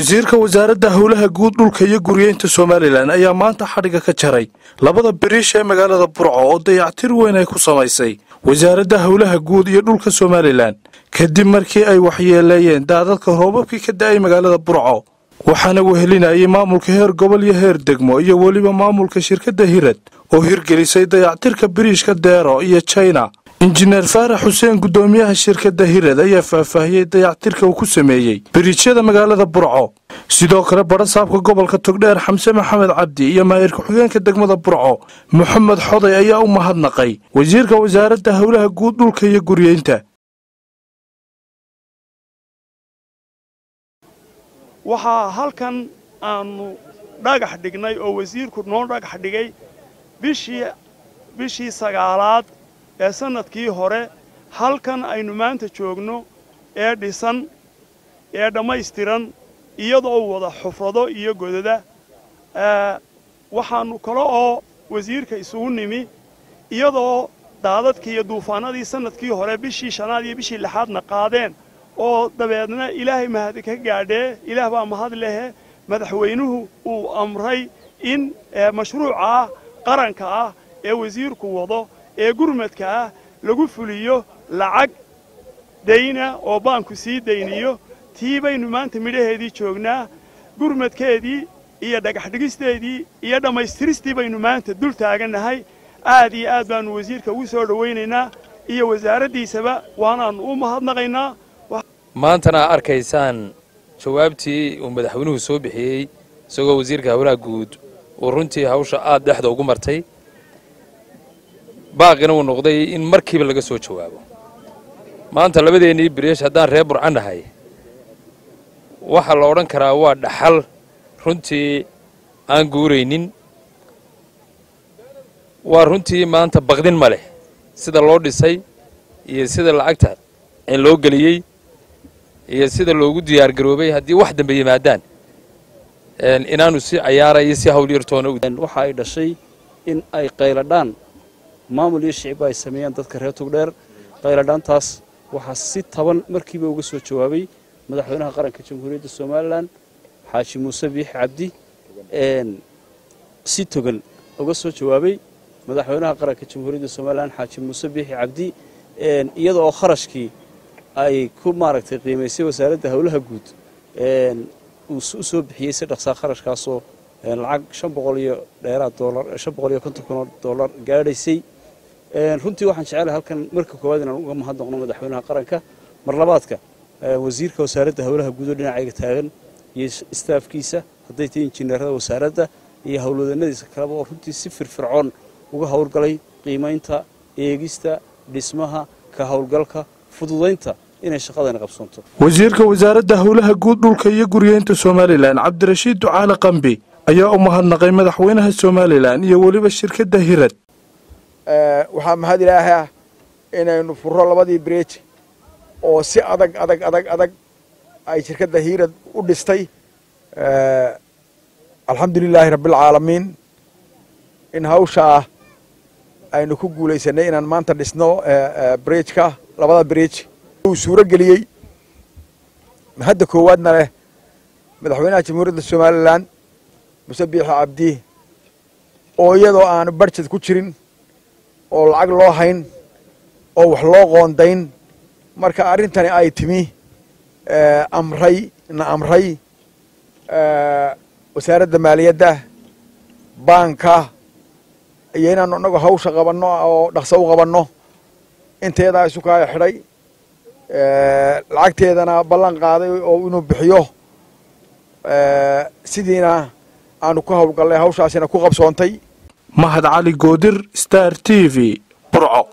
wasiirka wasaaradda howlaha guud dhulka iyo guryeynta somalilan ayaa maanta xadhiga ka jaray labada biriish ee magaalada burco oo dayactir weyn ay ku samaysay wasaaradda howlaha guud iyo dhulka somalilan kadib markii ay waxyeeleeyeen daadadka roobabkii ka da'ay magaalada burco waxaana wehelinayay maamulka heer gobol iyo heer degmo iyo weliba maamulka shirkadda hirad oo hirgelisay dayactirka biriishka deero iyo jina injineer faarax xuseen guddoomiyaha shirkadda hirad ayaa faahfaahiyey dayactirka uu ku sameeyey biriijyada magaalada burco sidoo kale badhasaabka gobolka togdheer xamse maxamed cabdi iyo maayir ku-xigeenka degmada burco moxamed xoday ayaa u mahadnaqay wasiirka wasaaradda howlaha guud dhulka iyo guryeynta waxaa halkan aanu dhagax dhignay oo wasiirku noo dhagax dhigay bishii bishii sagaalaad ee sannadkii hore halkan aynu maanta joogno ee dhisan ee dhammaystiran iyadoo wada xufrado iyo godada waxaannu kale oo wasiirka isugu nimi iyadoo daadadkii iyo duufaanadii sannadkii hore bishii shanaad iyo bishii lixaadna qaadeen oo dabeedna ilaahay mahad ka gaadhee ilaah baa mahad lehe madaxweynuhu uu amray in mashruuca qaranka ah ee wasiirku wado ee gurmadka ah lagu fuliyo lacag dayna oo baanku sii dayniyo tii baynu maanta midhaheedii joognaa gurmadkeedii iyo dhagaxdhigisteedii iyo dhammaystiristii baynu maanta dul taagannahay aad iyo aad baannu wasiirka ugu soo dhowaynaynaa iyo wasaaraddiisaba waanaannu u mahadnaqaynaa maantana arkaysaan jawaabtii uu madaxweynuhu soo bixiyey isagoo wasiirka howlaha guud uu runtii hawsha aad dhexda ugu martay baaqina uu noqday in markiiba laga soo jawaabo maanta labadeennii biriish haddaan reer burcan nahay waxaa la odhan karaa waa dhaxal runtii aan guuraynin waa runtii maanta baqdin ma leh sida loo dhisay iyo sida lacagta loo geliyey iyo sida loogu diyaargaroobay haddii wax dambe yimaadaan inaanu si cayaarayo si hawlyartoona waxa ay dhashay in ay qayladhaan maamul iyo shicibba ay sameeyaan dadka reer tugdheer qayladhaantaas waxaa si taban markiiba uga soo jawaabay madaxweynaha qaranka jamhuuriyadda somalilan xaaji muuse biixi cabdi si togan uga soo jawaabay madaxweynaha qaranka jamhuuriyadda somalilan xaaji muuse biixi cabdi iyada oo kharashkii ay ku maaragtay qiimaysay wasaaradda howlaha guud uu u soo bixiyey si dhaqsaa kharashkaasoo lacag shan boqol iyo dheeraad doolar shan boqol iyo konton kun oo doolar gaadhaysay runtii waxaan jecelahay halkan marka koowaad inaan uga mahadnaqno madaxweynaha qaranka mar labaadka wasiirka wasaaradda howlaha guud oo dhinacayga taagan iyo istaafkiisa hadday tahay injineerada wasaaradda iyo howlwadeennadiisa kaleba oo runtii si firfircoon uga howlgalay qiimaynta eegista dhismaha ka howlgalka fududaynta inay shaqadani qabsoonto wasiirka wasaaradda howlaha guud dhulka iyo guryeynta somalilan cabdirashiid ducaale qambi ayaa u mahadnaqay madaxweynaha somalilan iyo weliba shirkadda hirad waxaa mahad ilaahay ah inaynu furro labadii biriij oo si adag adag adag adag ay shirkadda hiirad u dhistay alxamdu lilaahi rabbialcaalamiin in hawshaa aynu ku guulaysanay inaan maanta dhisno biriijka labada biriij uu suuro geliyey hadda koowaadna leh madaxweynaha jamhuuriyadda somalilan muse biixi cabdi oo iyadoo aanu barjed ku jirin oo lacag loo hayn oo wax loo qoondayn marka arrintani ay timi amray na amray wasaaradda maaliyadda baanka iyo inaanu inagu hawsha qabanno oo dhaqso u qabanno inteedaa isu kaaya xidhay lacagteedana ballan qaaday oo inuu bixiyo sidiina aanu ku howlgallay hawshaasina ku qabsoontay mahad cali goodir star t v burco